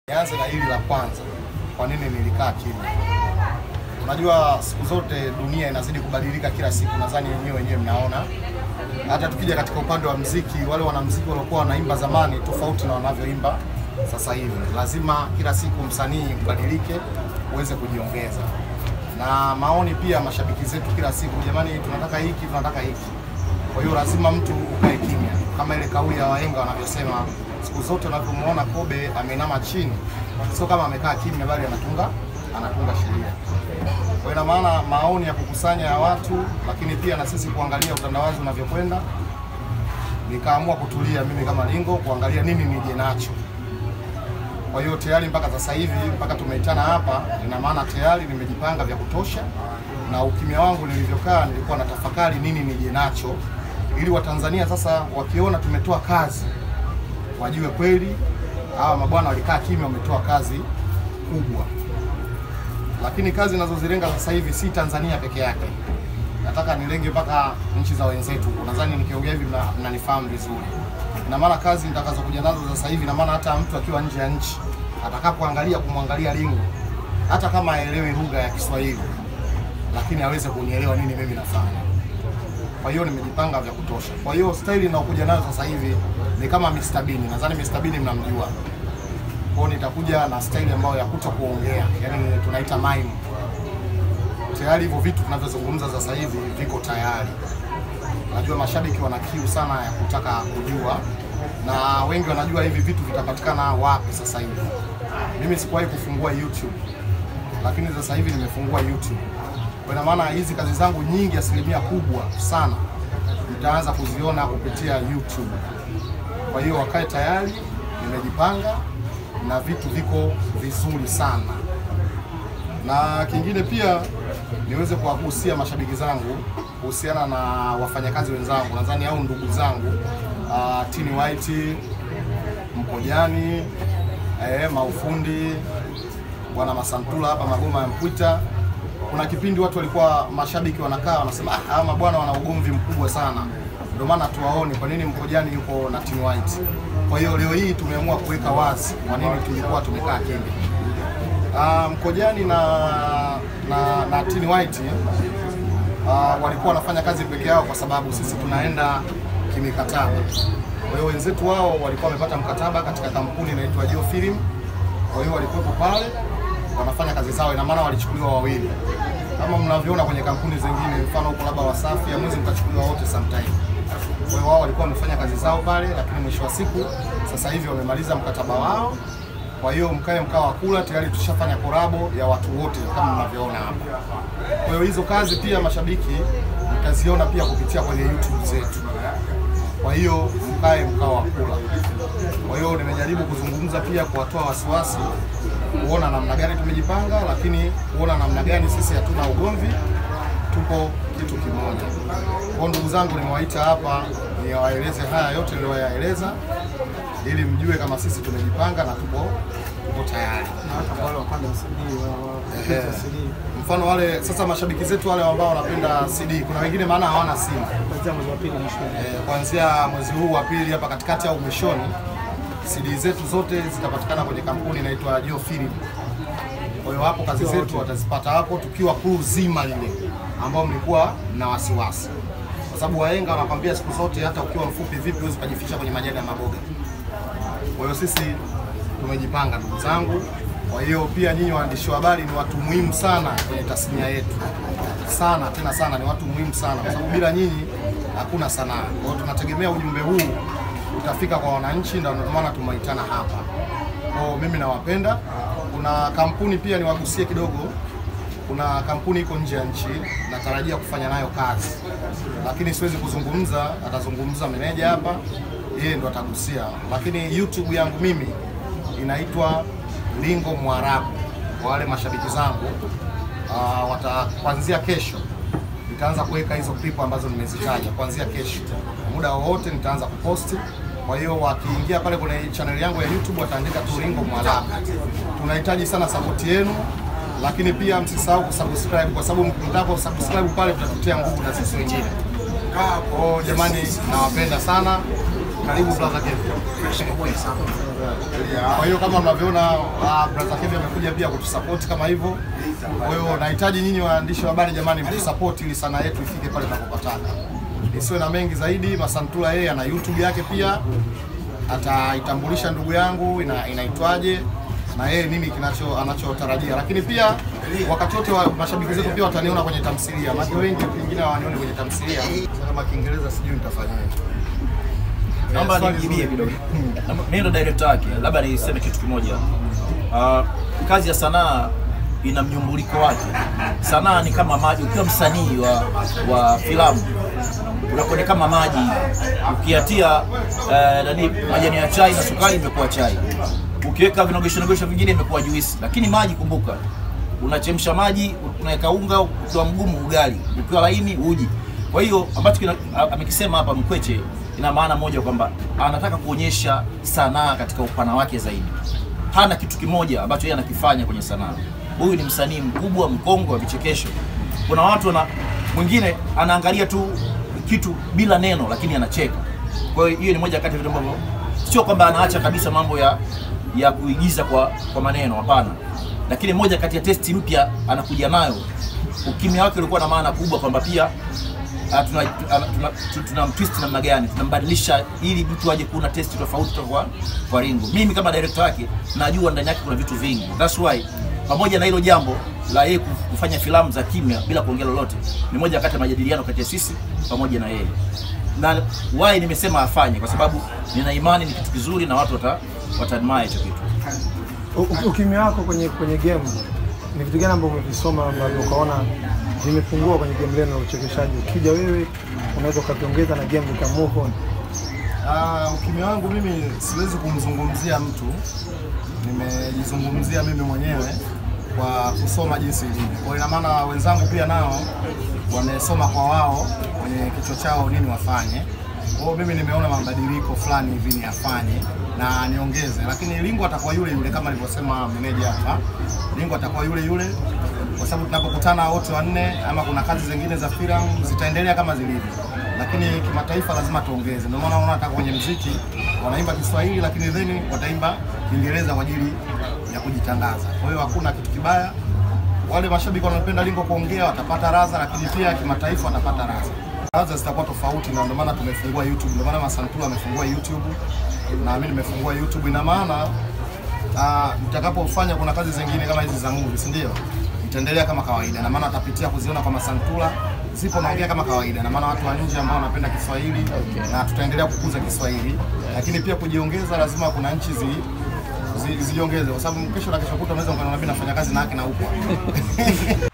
Nianze na hili la kwanza, kwa nini nilikaa kimya? Unajua siku zote dunia inazidi kubadilika kila siku, nadhani wenyewe wenyewe mnaona. Hata tukija katika upande wa mziki, wale wanamziki waliokuwa wanaimba zamani tofauti na wanavyoimba sasa hivi. Lazima kila siku msanii ubadilike, uweze kujiongeza na maoni pia mashabiki zetu kila siku, jamani, tunataka hiki, tunataka hiki. Kwa hiyo lazima mtu ukae kimya, kama ile kauli ya wahenga wanavyosema, siku zote unavyomwona kobe ameinama chini, sio kama amekaa kimya, bali anatunga anatunga sheria. Kwa hiyo ina maana maoni ya kukusanya ya watu, lakini pia na sisi kuangalia utandawazi unavyokwenda, nikaamua kutulia mimi kama Lingo kuangalia nini nije nacho. Kwa hiyo tayari mpaka sasa hivi mpaka tumeitana hapa, ina maana tayari nimejipanga vya kutosha, na ukimya wangu nilivyokaa, nilikuwa na tafakari nini nije nacho, ili Watanzania sasa wakiona tumetoa kazi wajue kweli hawa mabwana walikaa kimya, wametoa kazi kubwa. Lakini kazi nazozilenga sasa hivi si Tanzania peke yake, nataka nilenge mpaka nchi za wenzetu. Nadhani nikiongea hivi mna- mnanifahamu vizuri. Ina maana kazi nitakazokuja nazo sasa hivi, ina maana hata mtu akiwa nje ya nchi atakapoangalia kumwangalia Lingo, hata kama aelewi lugha ya Kiswahili, lakini aweze kunielewa nini mimi nafanya. Kwa hiyo nimejipanga vya kutosha. Kwa hiyo staili ninayokuja nayo sasa hivi ni kama Mr. Bean. Nadhani Mr. Bean mnamjua. Kwa hiyo nitakuja na staili ambayo ya kuto kuongea, yani tunaita mime. Tayari hivyo vitu tunavyozungumza sasa hivi viko tayari. Najua mashabiki wana kiu sana ya kutaka kujua, na wengi wanajua hivi vitu vitapatikana wapi sasa hivi. Mimi sikuwahi kufungua YouTube, lakini sasa hivi nimefungua YouTube. Kwa ina maana hizi kazi zangu nyingi, asilimia kubwa sana mtaanza kuziona kupitia YouTube. Kwa hiyo wakae tayari, nimejipanga na vitu viko vizuri sana. Na kingine pia niweze kuwagusia mashabiki zangu kuhusiana na wafanyakazi wenzangu, nadhani au ndugu zangu uh, Tini White, Mkojani, eh, Maufundi, bwana Masantula hapa Magoma ya Mpwita. Kuna kipindi watu walikuwa mashabiki wanakaa wanasema ah, hawa mabwana wana ugomvi mkubwa sana, ndio maana tuwaone kwa nini Mkojani yuko na Tini White. Kwa hiyo leo hii tumeamua kuweka wazi kwa nini tulikuwa tumekaa kimya. Uh, Mkojani na na, na Tini White uh, walikuwa wanafanya kazi peke yao kwa sababu sisi tunaenda kimikataba. Kwa hiyo wenzetu wao walikuwa wamepata mkataba katika kampuni inaitwa Geo Film. Kwa hiyo walikuwepo pale wanafanya kazi zao, ina maana walichukuliwa wawili kama mnavyoona kwenye kampuni zingine, mfano huko labda Wasafi, hamwezi mkachukuliwa wote sometime. Kwa hiyo wao walikuwa wamefanya kazi zao pale, lakini mwisho wa siku sasa hivi wamemaliza mkataba wao. Kwa hiyo mkae mkao wa kula, tayari tushafanya korabo ya watu wote kama mnavyoona hapa. Kwa hiyo hizo kazi pia mashabiki mtaziona pia kupitia kwenye YouTube zetu. Kwa hiyo mkae mkao wa kula. Kwa hiyo nimejaribu kuzungumza pia kuwatoa wasiwasi, kuona namna gani tumejipanga, lakini kuona namna gani sisi hatuna ugomvi, tupo kitu kimoja. Kwa hiyo ndugu zangu, nimewaita hapa niwaeleze haya yote niliyoyaeleza, ili mjue kama sisi tumejipanga na tupo tupo tayari. na hata wale wapanda CD wa Ehe. wa CD Mfano wale sasa mashabiki zetu wale ambao wanapenda CD, kuna wengine maana hawana simu kuanzia mwezi wa pili mwishoni. Eh, kuanzia mwezi huu wa pili hapa katikati au mwishoni, CD zetu zote zitapatikana kwenye kampuni inaitwa Geo Film. Kwa hiyo hapo kazi zetu watazipata hapo, tukiwa crew zima lile ambao mlikuwa na wasiwasi, kwa sababu wahenga wanakwambia siku zote, hata ukiwa mfupi vipi huwezi kujificha kwenye majani ya maboga. Kwa hiyo sisi tumejipanga ndugu zangu. Kwa hiyo pia nyinyi waandishi wa habari ni watu muhimu sana kwenye tasnia yetu, sana tena sana, ni watu muhimu sana, kwa sababu bila nyinyi hakuna sanaa. Kwa hiyo tunategemea ujumbe huu utafika kwa wananchi, ndio maana tumeitana hapa. Kwa hiyo mimi nawapenda. Kuna kampuni pia niwagusie kidogo kuna kampuni iko nje ya nchi natarajia kufanya nayo kazi, lakini siwezi kuzungumza, atazungumza meneja hapa, yeye ndo atagusia. Lakini YouTube yangu mimi inaitwa Lingo Mwarabu. Kwa wale mashabiki zangu uh, wata kuanzia kesho nitaanza kuweka hizo clip ambazo nimezitaja kuanzia kesho, muda wowote nitaanza kuposti. Kwa hiyo wakiingia pale kwenye channel yangu ya YouTube wataandika tu Lingo Mwarabu. Tunahitaji sana support yenu, lakini pia msisahau kusubscribe kwa sababu mtakapo subscribe pale tutatutia nguvu na sisi wengine. Kwa hiyo jamani, nawapenda sana, Karibu brother Kevin. Kwa hiyo kama mnavyoona uh, brother Kevin amekuja pia kutusupport kama hivyo. Kwa hiyo nahitaji nyinyi waandishi wa habari jamani, mtusupport ili sanaa yetu ifike pale tunapopataka. Isiwe na mengi zaidi. Masantula yeye ana YouTube yake pia, ataitambulisha ndugu yangu ina, inaitwaje na yeye nini kinacho anachotarajia, lakini pia wakati wote wa mashabiki zetu pia wataniona kwenye tamthilia, maana wengi pengine hawanioni kwenye tamthilia. Sasa kama Kiingereza sijui nitafanyaje. Naomba Swali nijibie zuri. kidogo. Mimi ndo director wake, labda niseme kitu kimoja. Ah, kazi ya sanaa ina mnyumbuliko wake. Sanaa ni kama maji. Ukiwa msanii wa, wa filamu unakuwa ni kama maji, ukiatia eh, nani majani ya chai na sukari imekuwa chai, ukiweka vinogesho nogesho vingine imekuwa juisi. Lakini maji, kumbuka, unachemsha maji, unaweka unga, ukiwa mgumu ugali, ukiwa laini uji. Kwa hiyo ambacho kina- a- amekisema hapa Mkweche ina maana moja kwamba anataka kuonyesha sanaa katika upana wake zaidi. Hana kitu kimoja ambacho yeye anakifanya kwenye sanaa. Huyu ni msanii mkubwa, mkongwe wa vichekesho. Kuna watu wana mwingine anaangalia tu kitu bila neno, lakini anacheka. Kwa hiyo hiyo ni moja kati ya vitu ambavyo sio kwamba anaacha kabisa mambo ya ya kuigiza kwa kwa maneno, hapana. Lakini moja kati ya testi mpya anakuja nayo, ukimya wake ulikuwa na maana kubwa kwamba pia Ah, tuna, tuna, tuna, tu- tuna twist namna gani, tunambadilisha ili mtu aje kuona testi tofauti kutoka kwa, kwa Ringo. Mimi kama director wake najua ndani yake kuna vitu vingi, that's why pamoja na hilo jambo la yeye kuf- kufanya filamu za kimya bila kuongea lolote, ni moja kati ya majadiliano kati ya sisi pamoja na yeye, na why nimesema afanye, kwa sababu nina imani ni kitu kizuri na watu wata wataadmire hicho kitu. U- u- Ukimya wako kwenye kwenye game ni vitu gani ambavyo umevisoma ambavyo ukaona vimepungua kwenye game lenu la uchekeshaji? Ukija wewe unaweza ukaviongeza na game ika move on. Ah, ukimya wangu mimi siwezi kumzungumzia mtu, nimejizungumzia mimi mwenyewe kwa kusoma jinsi ilivyo. Kwa hiyo ina maana wenzangu pia nao wamesoma kwa wao kwenye kichwa chao nini wafanye. Kwa hiyo mimi nimeona mabadiliko fulani hivi ni afanye na niongeze, lakini Lingo atakuwa yule yule kama alivyosema meneja hapa. Lingo atakuwa yule yule kwa sababu tunapokutana wote wanne ama kuna kazi zingine za filamu zitaendelea kama zilivyo, lakini kimataifa lazima tuongeze. Ndio maana unaona hata kwenye mziki wanaimba Kiswahili, lakini then wataimba Kiingereza kwa ajili ya kujitangaza. Kwa hiyo hakuna kitu kibaya. Wale mashabiki wanapenda Lingo kuongea watapata raza, lakini pia kimataifa watapata raza. Raza zitakuwa tofauti, na ndio maana tumefungua YouTube. Ndio maana Masantula amefungua YouTube na mimi nimefungua YouTube. Ina maana Ah, mtakapofanya kuna kazi zingine kama hizi za movie, si ndio? Itaendelea kama kawaida, na maana atapitia kuziona kwa Masantula, zipo naongea kama kawaida, na maana watu wa nje ambao wanapenda Kiswahili na tutaendelea kukuza Kiswahili, lakini pia kujiongeza, lazima kuna nchi zi zi- zijiongeze kwa sababu kesho na kesho kutwa unaweza ukaona mimi nafanya kazi na haki na huko